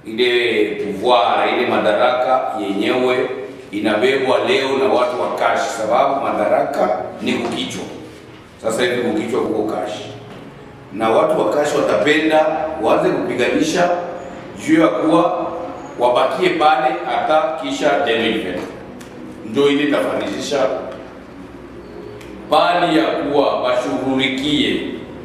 ile pouvoir ile madaraka yenyewe inabebwa leo na watu wa kashi, sababu madaraka ni kukichwa. Sasa hivi kukichwa kuko kashi, na watu wa kashi watapenda waanze kupiganisha juu ya kuwa wabakie pale hata kisha 2020 ndio ile itafanikisha bali ya kuwa washughulikie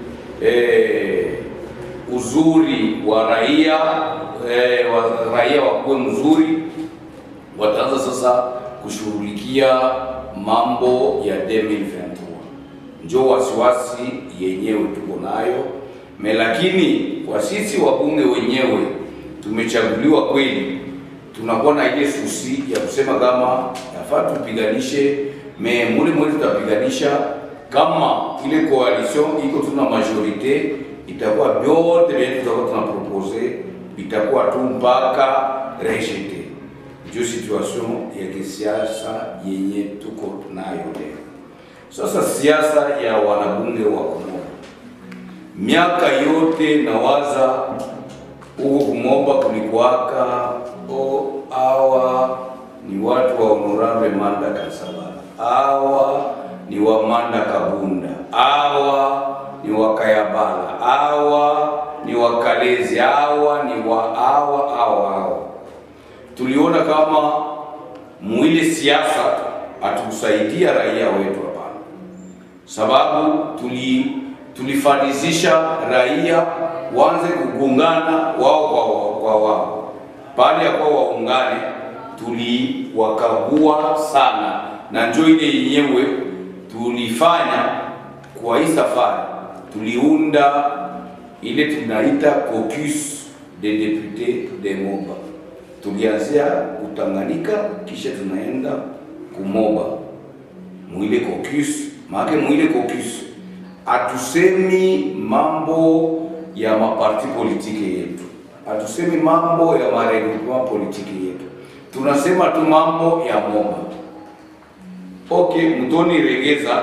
eh, uzuri wa raia eh, wa raia wakuwe mzuri, wataanza sasa kushughulikia mambo ya 2023 njo wasiwasi yenyewe tuko nayo me, lakini kwa sisi wabunge wenyewe tumechaguliwa kweli, tunakuwa na ile susi ya kusema kama nafaa tupiganishe me mule mule tutapiganisha kama ile coalition iko tuna majorite, itakuwa vyote vyenye tutakuwa tunapropose itakuwa tu mpaka rejete. Ndio situation ya kisiasa yenye tuko nayo leo. Sasa siasa ya wanabunge wa Komoro, miaka yote nawaza huko Kumoba kulikuwaka o awa ni watu wa honorable Manda Kasabala, awa ni wa Manda Kabunda, awa ni wa Kayabala, awa ni wa Kalezi, awa ni wa awa awa awa. Tuliona kama mwile siasa hatukusaidia raia wetu, hapana, sababu tuli tulifanizisha raia waanze kugongana wao kwa wao, kwa wao. Baada ya kuwa waungane, tuliwakagua sana, na njoo ile yenyewe tulifanya kwa hii safari, tuliunda ile tunaita caucus de députés de Moba. Tulianzia Kutanganyika, kisha tunaenda Kumoba mwile caucus, maana mwile caucus hatusemi mambo ya maparti politiki yetu, hatusemi mambo ya maregroupement politiki yetu, tunasema tu mambo ya Moba. Okay, mtoni regeza,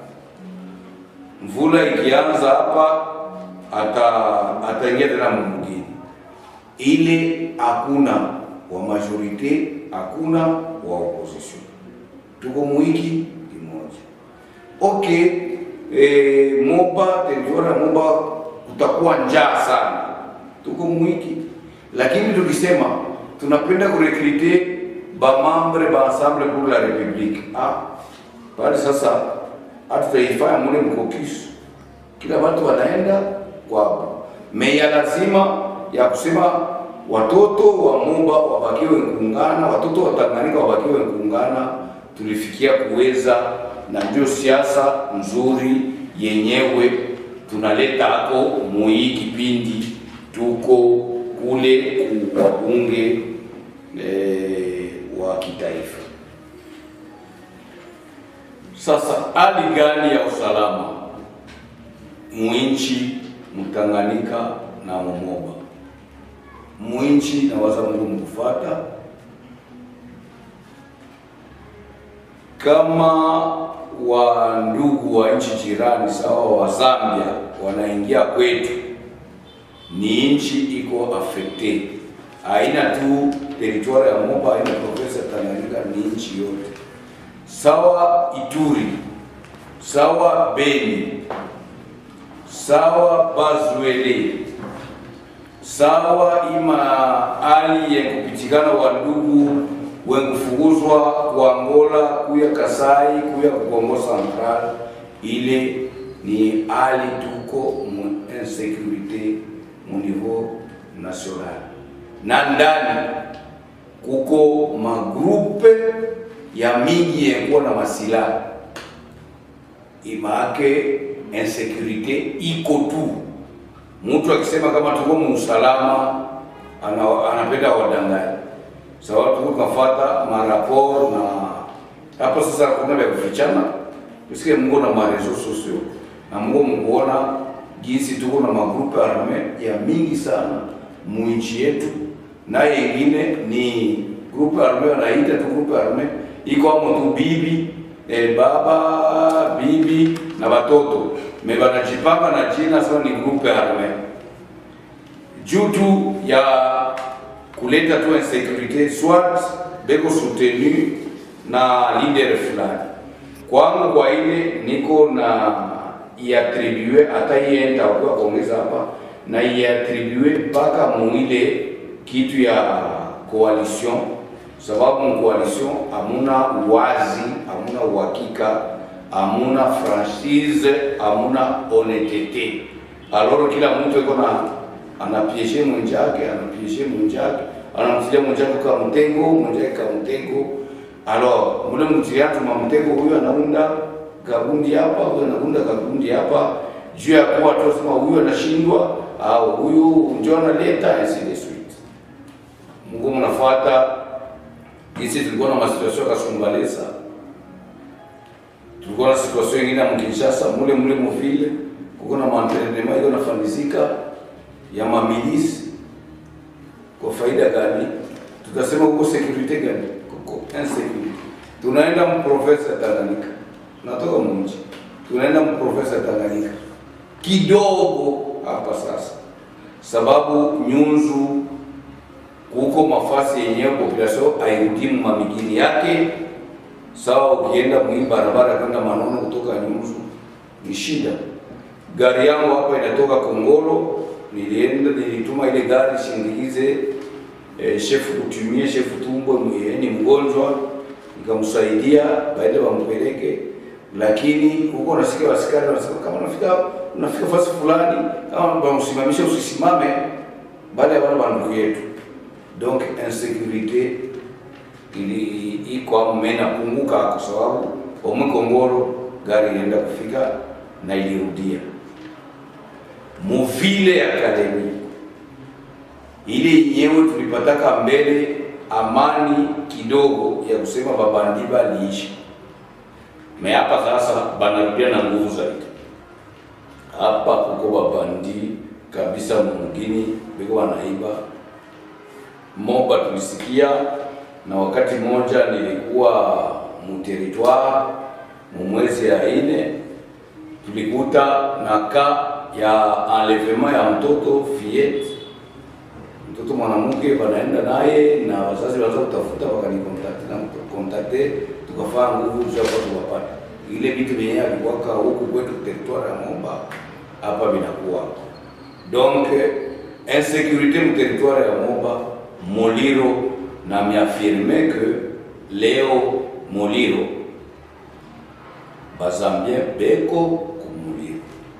mvula ikianza hapa ata ataingia tena mwingine, ile hakuna wa majorite, hakuna wa opposition, tuko mwiki kimoja. Okay, e, Moba territoire Moba kutakuwa njaa sana, tuko mwiki, lakini tukisema tunapenda kurekrite bamambre ba ensemble pour la republique ah, pale sasa hatutaifanya mule mkokisu, kila watu wanaenda kwao, meya lazima ya kusema watoto wa Moba wabakiwe kuungana, watoto wa Tanganyika wabakiwe kuungana, tulifikia kuweza na ndio siasa nzuri yenyewe tunaleta hapo muhii kipindi tuko kule wabunge e, wa kitaifa. Sasa hali gani ya usalama mwinchi Mtanganyika na Momoba mwinchi na waza Mungu mkufata kama wa ndugu wa nchi jirani sawa wa Zambia wanaingia kwetu, ni nchi iko afekte, haina tu teritwari ya Moba, haina profesa Tanganyika, ni nchi yote sawa. Ituri sawa, Beni sawa, Bazwele sawa, ima hali ya kupitikana wa ndugu wengufukuzwa ku Angola kuya Kasai kuya Kongo Central, ile ni hali tuko mu insécurité mu niveau national, na ndani kuko magrupe ya mingi yenkuwa na masilaha imaake insécurité iko tu. Mtu akisema kama tuko mu usalama, ana, anapenda wadanganya sawa tuko tunafuata marapor na hapo sasa, kuna vya kufichana tusikie Mungu na marezo sosio na Mungu mkuona jinsi tuko na magrupe arme ya mingi sana muinchi yetu, na yengine ni grupe arme wanaita tu grupe arme iko amo tu bibi e, baba bibi na watoto me banajipanga na jina sana ni grupe arme juu tu ya kuleta tu insécurité soit beko soutenu na leader fulani. Kwangu kwa ile niko na iatribue hata iye nitakuwa kuongeza hapa na iatribue mpaka muile kitu ya coalition, sababu mu coalition hamuna uwazi, hamuna uhakika, hamuna franchise, hamuna honestete. Alors kila mtu iko na anapieshe mwenzake, anapieshe mwenzake, anamtilia mwenzake kwa mtengo, mwenzake kwa mtengo. Alors mule mtiliatu ma mtengo, huyu anaunda kagundi hapa, huyu anaunda kagundi hapa, juu ya kuwa tosema huyu anashindwa au huyu ndio analeta ainsi de suite. Mungu mnafuata Isi tulikuwa na masituasio kasumbalesa, tulikuwa na situasio ingine ya Kinshasa mule mule muvile, kuko na maentrenema iko nafanyizika ya mamilisi. Kwa faida gani? Tutasema huko security gani? Kuko insecurity. Tunaenda mprofesa Tanganyika, natoka mji, tunaenda mprofesa Tanganyika kidogo hapa sasa, sababu nyunzu kuko mafasi yenyewe population hairudimu mamigini yake. Sawa, ukienda mwii barabara kwenda Manono kutoka Nyunzu ni shida. Gari yangu hapa inatoka Kongolo, nilienda nilituma ile gari shindikize eh, chef kutumie chef tumbo ni mgonjwa, nikamsaidia baada wampeleke, lakini huko nasikia wasikari wanasema kama unafika unafika fasi fulani, kama bamsimamisha usisimame, baada ya wale bandugu yetu donc insécurité ili iko mena punguka kwa sababu omwe Kongolo gari ilienda kufika na ilirudia muvile ya akademi ile yenyewe tulipataka mbele amani kidogo ya kusema babandi baliishi me hapa sasa banarudia na nguvu zaidi. Hapa kuko babandi kabisa mumugini biko wanaiba Moba tulisikia, na wakati mmoja nilikuwa muteritoire mumwezi ya ine, tulikuta na ka ya enlèvement ya mtoto fiet, mtoto mwanamke, wanaenda naye na wazazi waza kutafuta, wakanikontakte na kontakte, tukafaa nguvu juu hapa tuwapata ile vitu vyenye alikuwaka huku kwetu territoire ya Moba hapa vinakuwa donc insécurité mu territoire ya Moba Moliro na miafirme que leo Moliro bazambien beko kumuliro.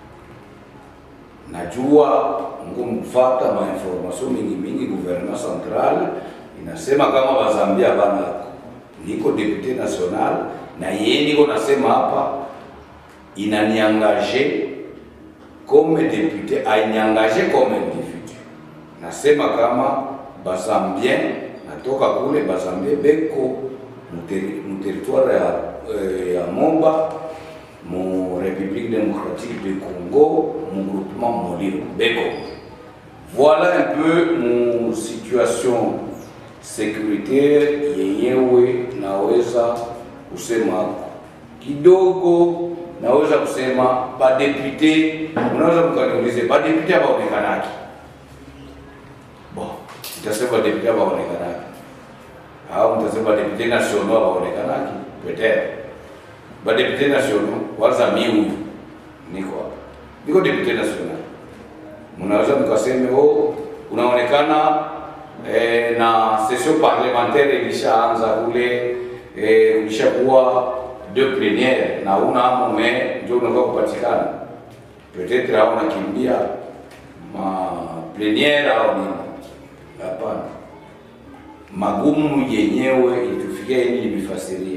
Najua ngumfata ma information mingi mingi, gouvernement central inasema kama bazambia bana, niko député national na yeye niko nasema hapa, inaniangaje comme député, ainiangaje comme individu. Nasema kama bazambien natoka kule bazambien beko mu territoire ya, eh, ya Moba mu République démocratique du Congo mu groupement Moliro beko. Voilà un peu mu situation sécuritaire yenyewe naweza kusema kidogo, naweza kusema badepute, unaweza mkaniulize badepute abaonekanaki Bon, mtasema depute hawaonekanaki au mtasema depute national hawaonekanaki, peut-être badepute national. Kwanza mi huyu niko hapa, niko depute national, mnaweza mkaseme oh, unaonekana eh, na session parlementaire ilishaanza kule eh, ulishakuwa de plénière na una amo me ndio unakuwa kupatikana, peut-être au nakimbia ma plénière au nini Hapana, magumu yenyewe itufikia hili limefasiria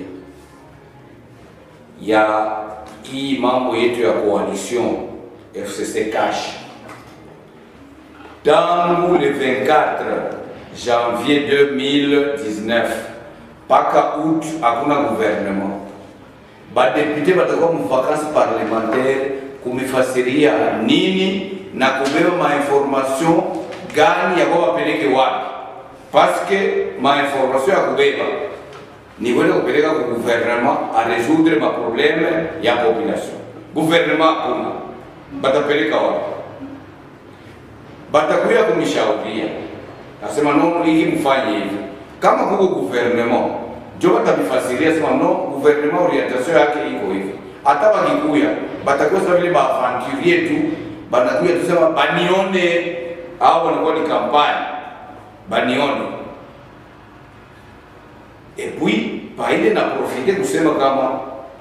ya hii mambo yetu ya coalition FCC cash tangu le 24 janvier 2019 mpaka août hakuna gouvernement. Badepute batakuwa mvakansi parlementaire kumifasiria nini na kubeba mainformation gani ya kwa wapeleke wapi, paske ma information ya kubeba ni kwenda kupeleka ku gouvernement a résoudre ma problème ya population. Gouvernement hakuna, batapeleka wapi? Batakuya kumishauria Nasema no, hiki mfanye hivi. Kama kuko gouvernement njo batabifasiria sema no, gouvernement orientation yake iko hivi. Hata wakikuya batakuwa sasa vile baaventurier tu banakuya tusema banione au wanakuwa ni kampani banione et puis paile na profite kusema kama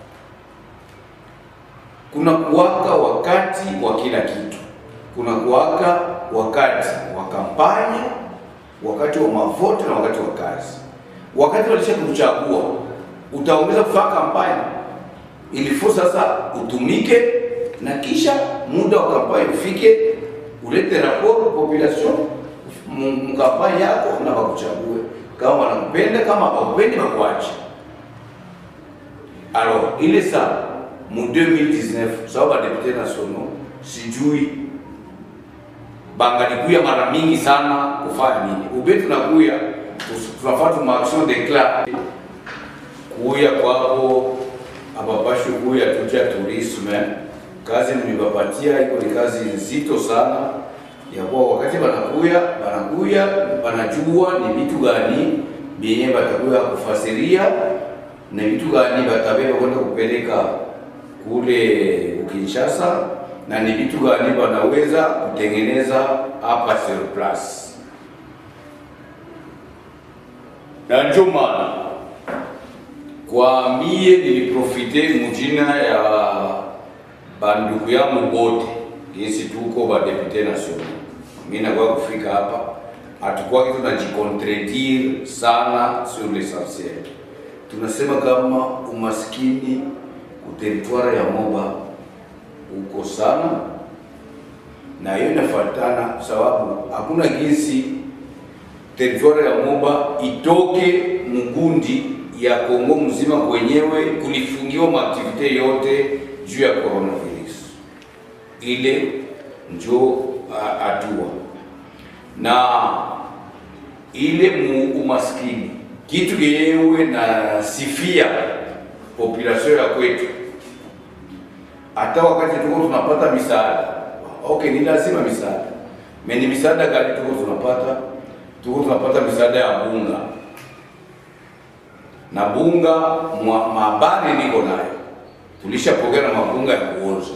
kuna kuwaka wakati wa kila kitu. Kuna kuwaka wakati wa kampanya, wakati wa mavote na wakati wa kazi. Wakati walisha kuchagua, utaongeza kufanya kampanya, ilifo sasa utumike, na kisha muda wa kampanya ufike, ulete rapport population mkampanya yako na bakuchague, kama wanakupenda, kama hawakupendi bakuache. Alors ile saa mu 2019 sababu badepute nationaux sijui bangalikuya mara mingi sana kufanya nini ube tunakuya tunafuata maaction declare kuya kwabo abapashi kuya tuja tourisme kazi mlibapatia iko ni kazi nzito sana ya kwa wakati banakuya banakuya banajua ni vitu gani benye batakuya kufasiria na vitu gani batabeba kwenda kupeleka kule Kinshasa na ni vitu gani wanaweza kutengeneza hapa sur place. Na ndio maana kwa mie niliprofite mujina ya bandugu yangu bote jinsi tuko ba depute national, mimi nakuwa kufika hapa hatukuwa kitu najikontredire sana sur l'essentiel. Tunasema kama umaskini territoire ya Moba uko sana, na hiyo inafuatana sababu hakuna jinsi territoire ya Moba itoke mugundi ya Kongo mzima kwenyewe kulifungiwa maaktivite yote juu ya coronavirus. Ile njo hatua na ile mu umaskini kitu yewe na sifia population ya kwetu hata wakati tuko tunapata misaada okay, ni lazima misaada meni misaada gani tuko tunapata? Tuko tunapata misaada ya bunga na bunga mwa mabari niko nayo, tulishapokea na mabunga ya kuoza.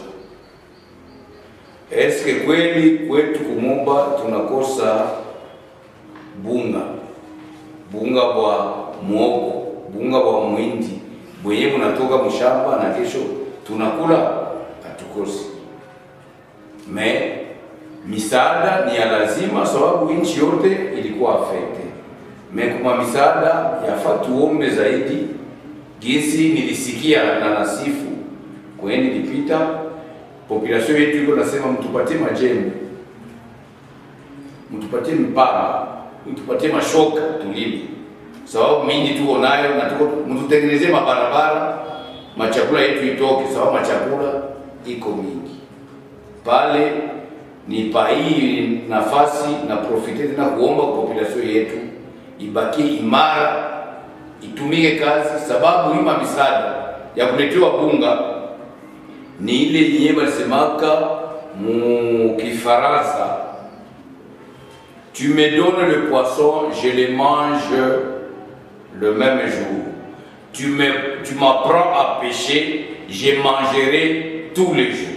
Eske kweli kwetu Kumoba tunakosa bunga bunga bwa muogo bunga bwa mwindi bwenye bunatoka mshamba na kesho tunakula hatukosi. Me misaada ni ya lazima, sababu nchi yote ilikuwa afekte. Me kuma misaada yafa tuombe zaidi, jinsi nilisikia na nasifu kwenye nilipita, population yetu iko nasema, mtupatie majembe, mtupatie mpanga, mtupatie mashoka tulime, sababu mingi tuko nayo, na tuko mtutengenezee mabarabara machakula yetu itoke, sababu machakula iko mingi pale. Ni pa hii nafasi na profite tena kuomba population yetu ibakie imara, itumike kazi, sababu ima misaada ya kuletewa bunga ni ile yenyewe balisemaka mu Kifaransa, tu me donnes le poisson je le mange le même jour tu me tu m'apprends à pêcher je mangerai tous les jours.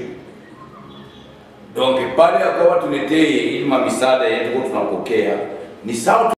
Donc pale akawa tuletee ili misaada yetu tunapokea ni sawa.